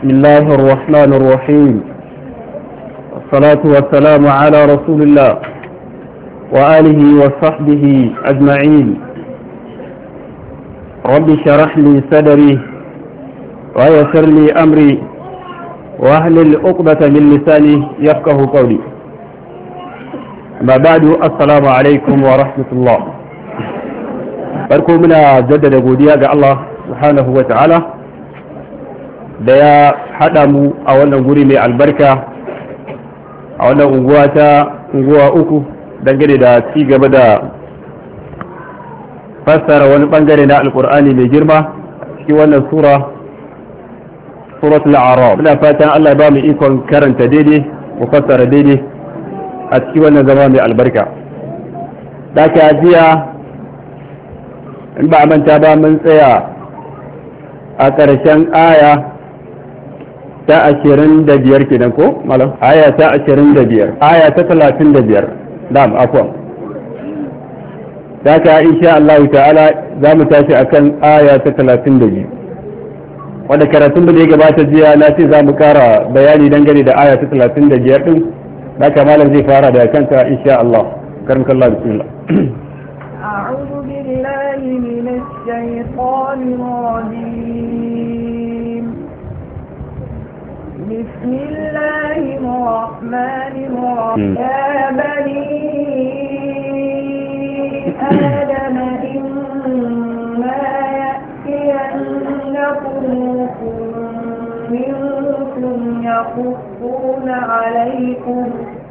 بسم الله الرحمن الرحيم والصلاة والسلام على رسول الله وآله وصحبه أجمعين رب شرح لي صدري ويسر لي أمري وأهل الأقبة من لساني يفقه قولي ما بعد السلام عليكم ورحمة الله farko muna jaddada godiya ga Allah subhanahu wa ta'ala da ya haɗa mu a wannan guri mai albarka a wannan unguwa ta unguwa uku dangane da ci gaba da fassara wani bangare na alkur'ani mai girma cikin wannan sura suratul a'raf muna fatan Allah ya ba mu ikon karanta daidai mu fassara daidai a cikin wannan zama mai albarka da ka jiya in ba a manta ba mun tsaya a ƙarshen aya ta ashirin da biyar kenan ko malam aya ta ashirin da biyar aya ta talatin da biyar dam afwan da ka insha Allah ta'ala za mu tashi akan aya ta talatin da biyu wanda karatun da ya gabata jiya na ce za mu kara bayani dangane da aya ta talatin da biyar din da ka malam zai fara da kanta insha Allah karmakallah bismillah أعوذ بالله من الشيطان الرجيم بسم الله الرحمن الرحيم يا بني آدم إما يأتينكم منكم يقصون عليكم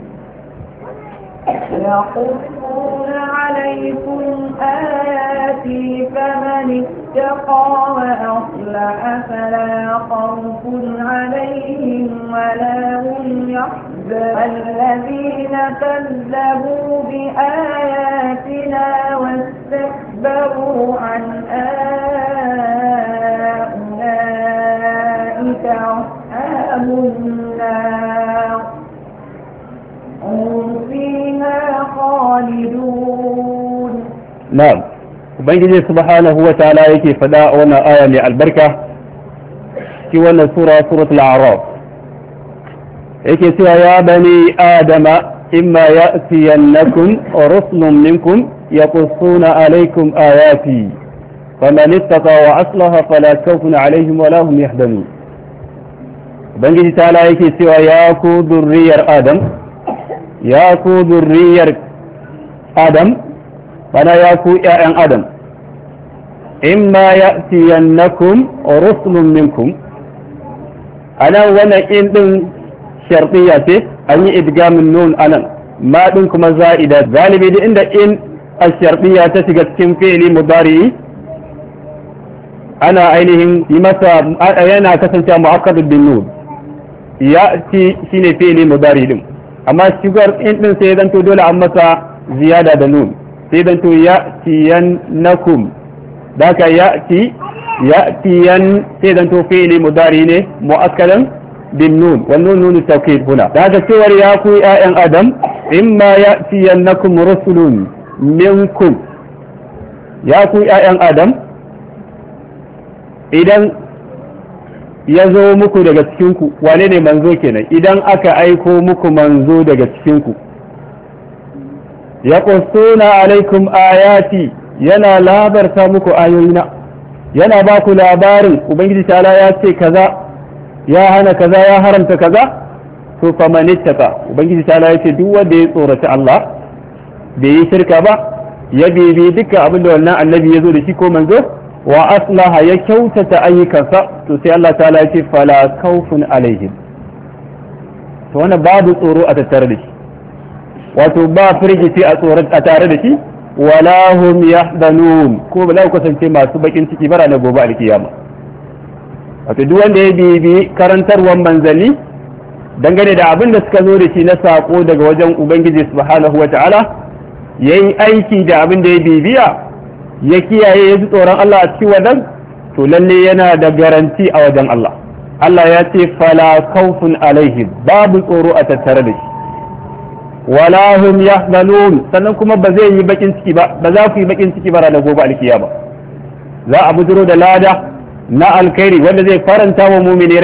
يقصون عليكم آياتي فمن اتقى وأصلح فلا خوف عليهم ولا هم يحزنون الذين كذبوا بآياتنا واستكبروا عنها أولئك أصحاب النار هم فيها خالدون na'am ubangiji subhanahu wa ta'ala yake fada a wannan aya mai albarka ci wannan sura suratul a'raf yake cewa ya bani adama imma ya'tiyannakum rusulun minkum yaqussuna alaykum ayati faman ittaqa wa aslaha fala khawfun alayhim wa lahum yahzanun ubangiji ta'ala yake cewa ya ku durriyar adam ya ku durriyar adam bana ya ku ‘ya'yan adam in ma ya tiyannakum rusulun minkum anan wannan in ɗin sharɗiya ce an yi idgamin nun anan ma ɗin kuma za'ida galibi da inda in a sharɗiya ta shiga cikin fi'ili mudari ana ainihin yi masa yana kasancewa mu'akkadu bin nun ya ci shine fi'ili mudari din amma shigar in ɗin sai zanto dole an masa ziyada da nun sai dan to ya tiyan nakum da ka ya ti ya tiyan sai dan to fi'li mudari ne mu'akkadan bin nun wa nun nun tawkid huna da ka cewar ya ku ƴaƴan adam imma ya tiyan nakum rusulun minkum ya ku ƴaƴan adam idan ya zo muku daga cikinku wane ne manzo kenan idan aka aiko muku manzo daga cikinku ya ƙusuna alaikum ayati yana labarta muku ayoyina yana ba ku labarin ubangiji ta'ala ya ce kaza ya hana kaza ya haramta kaza to fa manittaka ubangiji ta'ala ya ce duk wanda ya tsorata Allah bai yi shirka ba ya bibi duka abin da wannan annabi ya zo da shi ko manzo wa aslaha ya kyautata ayyukansa to sai Allah ta'ala ya ce fala khawfun alaihim to wannan babu tsoro a tattare da shi wato ba firgici a tsoron a tare da shi wala hum yahzanun ko ba za ku kasance masu bakin ciki bara na gobe alkiyama wato duk wanda ya bibi karantarwar manzanni dangane da abin da suka zo da shi na sako daga wajen ubangiji subhanahu wata'ala yayi aiki da abin da ya bibiya ya kiyaye ya ji tsoron Allah a cikin wadan to lalle yana da garanti a wajen Allah Allah ya ce fala khawfun alaihim babu tsoro a tattare da shi wala hum yahzanun sannan kuma ba zai yi bakin ciki ba ba za ku yi bakin ciki ba ranar gobe alkiyama za a bujiro da lada na alkhairi wanda zai faranta wa mu'mini